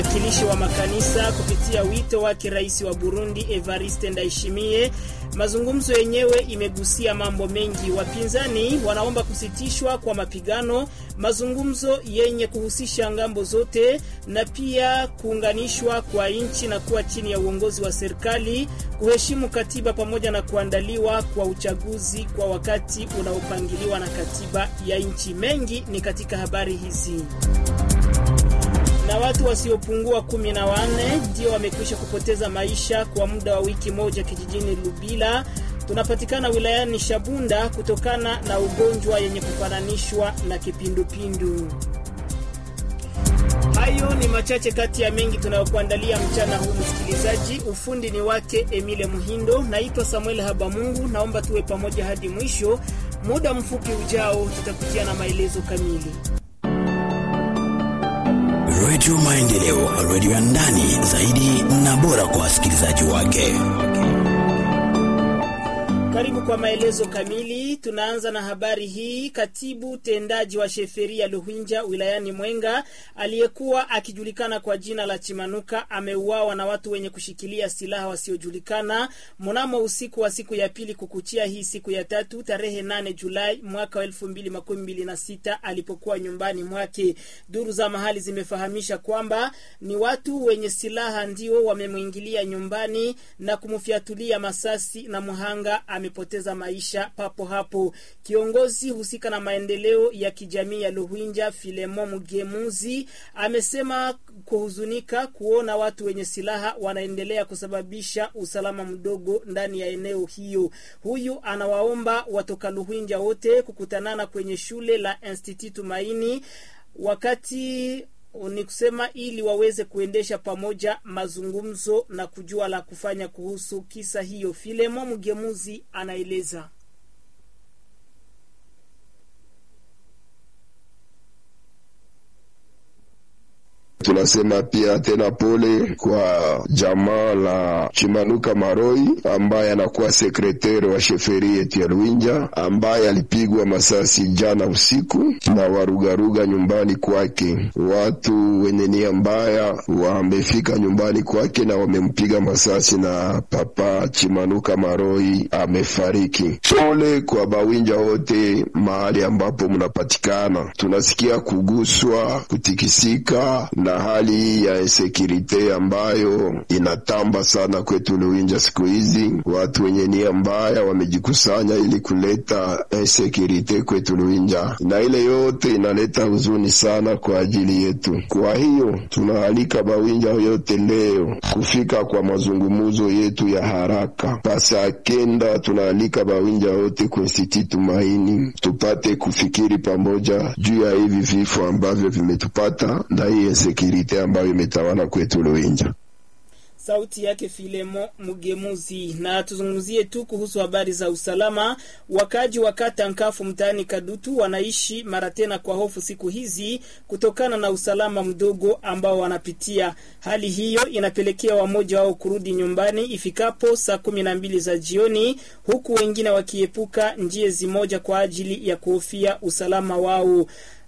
wakilishi wa makanisa kupitia wito wake rais wa Burundi Evariste Ndayishimiye. Mazungumzo yenyewe imegusia mambo mengi. Wapinzani wanaomba kusitishwa kwa mapigano, mazungumzo yenye kuhusisha ngambo zote, na pia kuunganishwa kwa nchi na kuwa chini ya uongozi wa serikali, kuheshimu katiba pamoja na kuandaliwa kwa uchaguzi kwa wakati unaopangiliwa na katiba ya nchi. Mengi ni katika habari hizi na watu wasiopungua kumi na wanne ndio wamekwisha kupoteza maisha kwa muda wa wiki moja kijijini Lubila tunapatikana wilayani Shabunda kutokana na ugonjwa yenye kufananishwa na kipindupindu. Hayo ni machache kati ya mengi tunayokuandalia mchana huu, msikilizaji. Ufundi ni wake Emile Muhindo, naitwa Samuel Habamungu. Naomba tuwe pamoja hadi mwisho. Muda mfupi ujao tutakutia na maelezo kamili. Redio Maendeleo, redio ya ndani zaidi na bora kwa wasikilizaji wake. Karibu kwa maelezo kamili. Tunaanza na habari hii. Katibu tendaji wa sheferia Luhinja wilayani Mwenga aliyekuwa akijulikana kwa jina la Chimanuka ameuawa na watu wenye kushikilia silaha wasiojulikana mnamo usiku wa siku ya pili kukuchia hii siku ya tatu tarehe 8 Julai mwaka wa 2026 alipokuwa nyumbani mwake. Duru za mahali zimefahamisha kwamba ni watu wenye silaha ndio wamemwingilia nyumbani na kumfyatulia masasi na mhanga amepoteza maisha papo hapo. Kiongozi husika na maendeleo ya kijamii ya Luhinja, Filemo Mugemuzi, amesema kuhuzunika kuona watu wenye silaha wanaendelea kusababisha usalama mdogo ndani ya eneo hiyo. Huyu anawaomba watoka Luhinja wote kukutanana kwenye shule la Institut Tumaini wakati ni kusema ili waweze kuendesha pamoja mazungumzo na kujua la kufanya kuhusu kisa hiyo. Filemo Mgemuzi anaeleza. Tunasema pia tena pole kwa jamaa la Chimanuka Maroi ambaye anakuwa sekretari wa sheferi yetu ya Luinja ambaye alipigwa masasi jana usiku na warugaruga nyumbani kwake. Watu wenye nia mbaya wamefika nyumbani kwake na wamempiga masasi na papa Chimanuka Maroi amefariki. Pole kwa bawinja wote mahali ambapo mnapatikana, tunasikia kuguswa, kutikisika na hali ya insekurite ambayo inatamba sana kwetu Luinja siku hizi. Watu wenye nia mbaya wamejikusanya ili kuleta insekurite kwetu Luinja, na ile yote inaleta huzuni sana kwa ajili yetu. Kwa hiyo tunaalika bawinja yote leo kufika kwa mazungumuzo yetu ya haraka pasa kenda. Tunaalika bawinja wote kwa Institut Tumaini tupate kufikiri pamoja juu ya hivi vifo ambavyo vimetupata na hii sekirite ambayo imetawala kwetu Luinja. Sauti yake Filemo Mugemuzi. Na tuzungumzie tu kuhusu habari za usalama. Wakaji wa kata Nkafu mtaani Kadutu wanaishi mara tena kwa hofu siku hizi kutokana na usalama mdogo ambao wanapitia. Hali hiyo inapelekea wamoja wao kurudi nyumbani ifikapo saa kumi na mbili za jioni, huku wengine wakiepuka njia zimoja kwa ajili ya kuhofia usalama wao.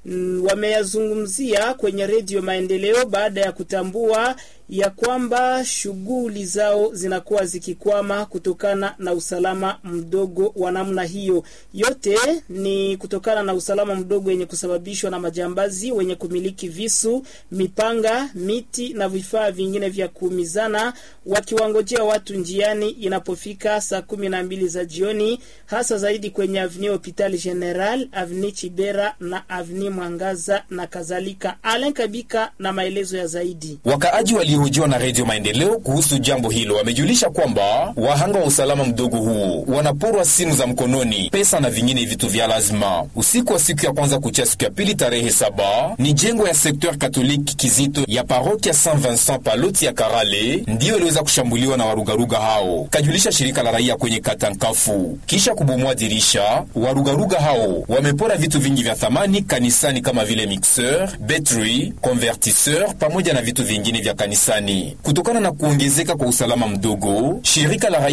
Wameyazungumzia kwenye redio Maendeleo baada ya kutambua ya kwamba shughuli zao zinakuwa zikikwama kutokana na usalama mdogo wa namna hiyo. Yote ni kutokana na usalama mdogo wenye kusababishwa na majambazi wenye kumiliki visu, mipanga, miti na vifaa vingine vya kuumizana, wakiwangojea watu njiani inapofika saa kumi na mbili za jioni, hasa zaidi kwenye Avenue Hopital General, Avenue Chibera na Avenue Mwangaza na kadhalika. Alen Kabika na maelezo ya zaidi. Wakaaji waliohojiwa na Redio Maendeleo kuhusu jambo hilo wamejulisha kwamba wahanga wa usalama mdogo huu wanaporwa simu za mkononi, pesa na vingine vitu vya lazima. Usiku wa siku ya kwanza kuchia siku ya pili tarehe saba ni jengo ya sekteur katoliki Kizito ya parokia Saint Vincent Paloti ya Karale ndiyo iliweza kushambuliwa na warugaruga hao, kajulisha shirika la raia kwenye kata Nkafu. Kisha kubomoa dirisha, warugaruga hao wamepora vitu vingi vya thamani kanisani kama vile mixeur, betri, convertisseur pamoja na vitu vingine vya kanisani. Kutokana na kuongezeka kwa usalama mdogo, shirika la